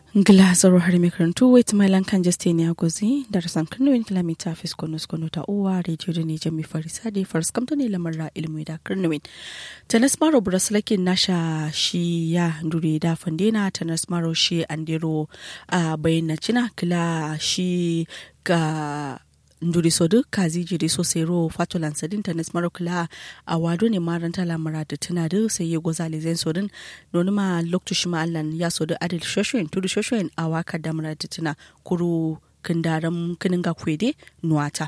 Glasgow har mai karantu wait my lan kan jeste ne agozi da rasan kano in kilomita fis kono kono ta uwa radio da ne jami farisa da faris kamta ne lamarra ilmi da karnuwin tanas maro buraslakin nasha shi ya ndure da fandena tanas maro shi andero a bayyana cina kila shi ga nduri sodu kazi jiri so sero fatulan sadin tanis marokula a wado ne maranta lamara da tana da sai ya goza lezen sodin noni ma loktu shi allan ya sodu adil shoshoyin tudu shoshoyin a waka da mara da tana kuru kindaram kinin ga kwede nuwata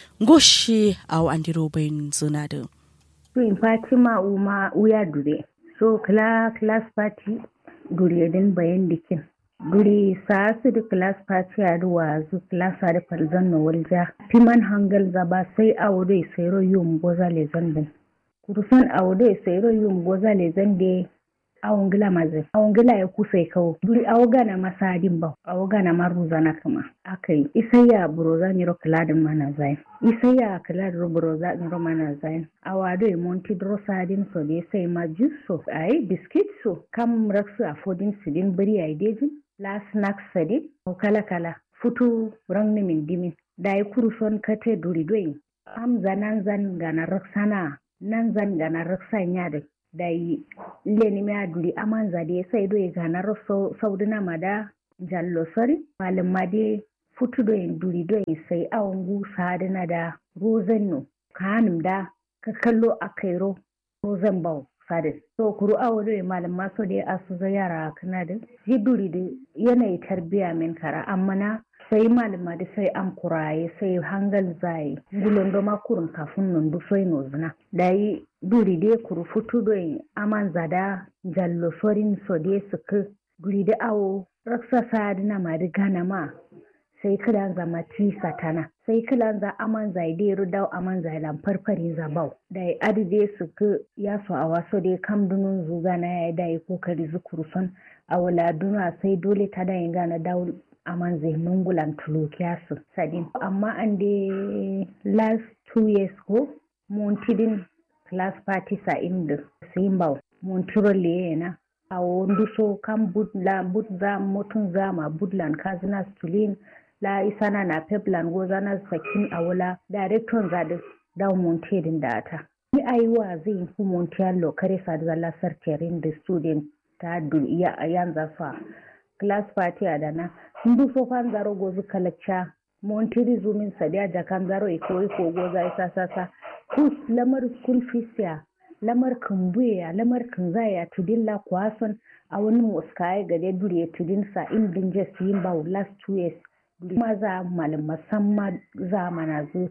goshi a andiro bayin zuna da Queen Fatima Uma Uya Dure. So kla class party dure din bayan dikin. Dure sa su da class party a ruwa zu class a da falzan na walja. Fiman hangal zaba sai a wuri sai ro yum goza le zandin. Kurusan a wuri sai ro yum goza le zande awon gila mazin. Awon gila ya kusa kawo. Duri awo gana masadin ba. Awo gana maruza na kama. Akai isayya buroza ni ro kiladin mana zai. isaya kala da ruburo za in roma na zayin a wado e monti dro sadin so de sai ma jusso ai biskit so kam raksu a fodin sidin bari ai dejin la snack sadin o kala kala futu rangni min dimin dai kuruson kate duri doyin am zanan zan gana raksana nan zan gana raksan ya da dai leni mi aduri aman zade sai do e gana rakso saudina mada jallo sori malum made futudo en durido en sai awon gusa dana da rozan no kanum da ka kallo a kairo rozan bau sadin so kuru awo do malam maso da asu za yara kana da ji duri da yanayi tarbiya min kara amma na sai malama da sai an kuraye sai hangal zai gulon do makurun kafin nan du sai no zina dai duri de kuru futudo en aman zada jallo sorin so de suka duri da awo raksa sadina ma da gana ma sai kilan za mati satana sai kilan za aman zai de rudau aman zai lam farfare za bau da adide su ku ya so a waso de kam dunun zuga na ya da yi kokari zukuru son a wala duna sai dole ta da yin gana daul aman zai mungulan tulukiya su sadin amma an de last two years ko montidin class party sa inda sai bau montiro na a wondu so kam budla budza motun zama budlan kazina stulin la isana na peplan goza na sakin awula director zadi da montedin da ta ni aiwa zai ku montiallo kare sa da lasar terin da student ta du ya yanza fa class party a dana ndu so fan zaro gozu kalacca montiri zumin sadiya da kan zaro iko iko goza isa sasa kus lamar school fees ya lamar kambuya lamar kanzaya tudilla kwason a wani muskaye gade dure tudin sa in dinje su yin ba last two years kuma za malam musamman za mana zu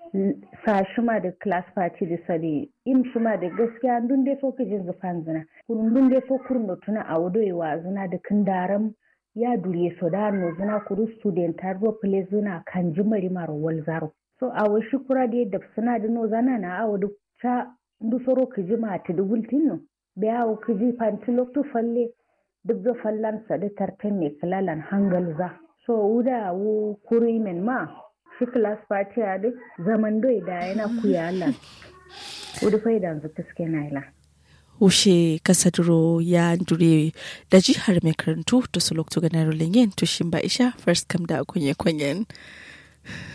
sa shi ma da class party da sare in shi ma da gaskiya dun dai so jin zufan zina kurun dun dai so kurun da tuna a wadoyewa zina da kindaram ya dure so da no zina kuru student har ro play zina kan jimari maro wal zaro so a wai shukura da yadda suna da no zana na a wadu ta ndu soro kiji ma ta dubultin no be awo kiji fanti loktu falle duk da fallan sa da tartan ne kalalan hangal za so wuda wo kuri men ma shi class party a duk zaman doi da yana kuya Allah wuda faidan zu taske na ila ushe kasaduro ya dure da jihar mai karantu to su loktu ganar lingen to shin ba isha first kam da kunye kunyen